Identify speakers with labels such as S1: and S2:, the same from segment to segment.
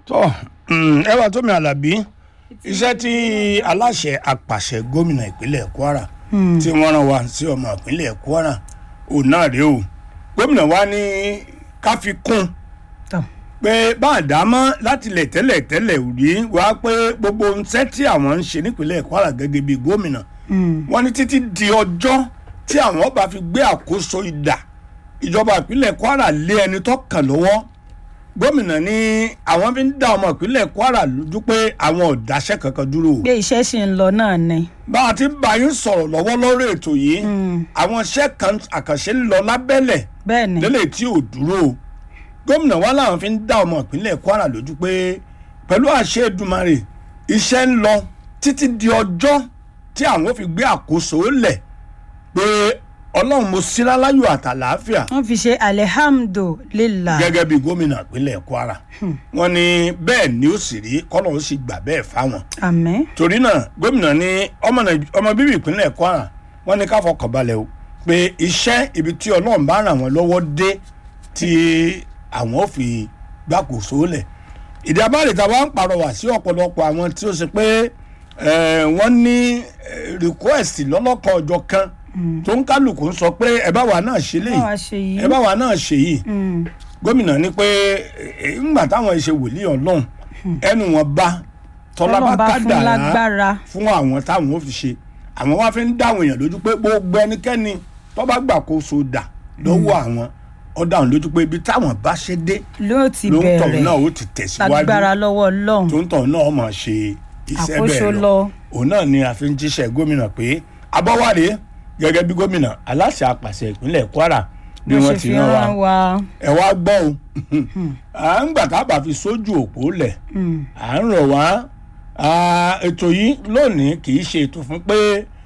S1: tọ́ ẹ wá tómi alábí iṣẹ́ tí aláṣẹ apàṣẹ gómìnà ìpínlẹ̀ kwara tí wọ́n rán wa sí ọmọ ìpínlẹ̀ kwara òun náà rèé o gómìnà wa ní ká fi kún
S2: tán
S1: pé bá a dá mọ́ láti lẹ̀ tẹ́lẹ̀ tẹ́lẹ̀ rí wá pé gbogbo iṣẹ́ tí àwọn ń ṣe nípínlẹ̀ kwara gẹ́gẹ́ bí gómìnà wọ́n ní títí di ọjọ́ tí àwọn bá fi gbé àkóso ìdà ìjọba ìpínlẹ̀ kwara lé ẹni tó kàn lọ́wọ́ gómìnà ní àwọn fi ń dá ọmọ ìpínlẹ̀ kwara lójú pé àwọn ò dáṣẹ́ kankan dúró o
S2: pé iṣẹ́ ṣì ń lọ náà ni.
S1: bá a ti ń bá yín sọ̀rọ̀ lọ́wọ́ lórí ètò yìí àwọn iṣẹ́ kan àkànṣe ń lọ lábẹ́lẹ̀
S2: bẹ́ẹ̀ ni
S1: lélẹ̀ tí ò dúró o gómìnà wa làwọn fi ń dá ọmọ ìpínlẹ̀ kwara lójú pé pẹ̀lú àṣẹ Èdùmàrè iṣẹ́ ń lọ títí di ọjọ́ tí àwọn ò fi gbé àkóso lẹ̀ pé ọlọ́run mo síra láyọ̀ àtàlàáfíà
S2: wọ́n fi ṣe alihamdulilah.
S1: gẹ́gẹ́ bí gómìnà ìpínlẹ̀ kwara wọ́n ní bẹ́ẹ̀ ni ó sì rí kọ́nà ó sì gbà bẹ́ẹ̀ fáwọn
S2: àmín.
S1: torí náà gómìnà ní ọmọ Nàìj- ọmọ bíbí ìpínlẹ̀ kwara wọ́n ní ká fọkàn balẹ̀ o pé iṣẹ́ ibi tí ọlọ́run bá ràn wọ́n lọ́wọ́ dé tí àwọn ò fi gbàkóso lẹ̀ ìdí abáàlì tá a wá ń pàrọwà sí ọ̀pọ̀lọpọ̀ àwọn tí ó ṣe pé eh, wọ́n ní eh, request lọ́lọ́kan ọjọ́ kan tó ń kálukú ń sọ pé ẹ bá wa náà ṣe léyìí
S2: báwa ṣe yìí.
S1: ẹ bá wa náà ṣe yìí
S2: Mm.
S1: gómìnà ní pé eh, ńgbà táwọn ṣe wòlíì ọlọ́run ẹnu wọn bá tọ́lá bá
S2: Ọlọ́run bá fún
S1: kádàrá
S2: lágbára.
S1: fún àwọn táwọn ò fi ṣe àwọn wá fi ń dáwọn èèyàn lójú pé gbogbo ẹnikẹ́ni tó bá gbàkóso dà lọ́wọ́ àwọn ó dáhùn lójú pé ibi táwọn bá ṣe dé
S2: ló ti
S1: ló ń tọ̀ náà
S2: bẹ̀rẹ̀
S1: ó ti tẹ̀síwájú
S2: lágbára lọ́wọ́ ọlọ́run.
S1: tó ń tọ̀ náà mọ̀ ṣe iṣẹ́
S2: Àkóso
S1: bẹ́ẹ̀ lọ
S2: lọ.
S1: òun náà ni a fi ń jíṣẹ́ gómìnà pé abọ́wálé gẹ́gẹ́ bí gómìnà aláṣẹ àpàṣẹ ìpínlẹ̀ Kwara bí
S2: bó
S1: wọ́n
S2: ṣe
S1: ti
S2: fi
S1: rán wa
S2: rán wa.
S1: ẹ wá gbọ́ o à ń gbà tá a bá fi sójú òpó lẹ̀
S2: Mm.
S1: à ń rọ̀ wá à, ètò yìí lónìí kì í ṣe ètò fún pé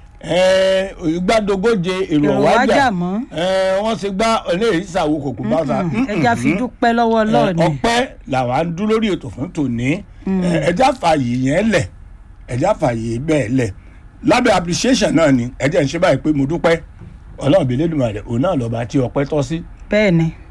S1: ẹ, ìgbàdógóje èrò
S2: èrò
S1: wájà
S2: wájà mọ́.
S1: ẹ, wọ́n ti gbá eléyìí ìsàwò kòkó bá ta
S2: ẹja fi dúpẹ́ lọ́wọ́ ọlọ́run ni.
S1: ọpẹ́ làwa ń dún lórí ètò fún tòní ẹ, ẹjá fààyè yẹn lẹ̀ ẹjá fààyè bẹ́ẹ̀ lẹ̀ lábẹ́ appreciation náà ni ẹjẹ́ ń ṣe báyìí pé mo dúpẹ́ ọlọ́run bí lẹ́dùnmọ̀ rẹ̀ òun náà lọ́ba tí ọpẹ́ tọ́ sí
S2: bẹ́ẹ̀ ni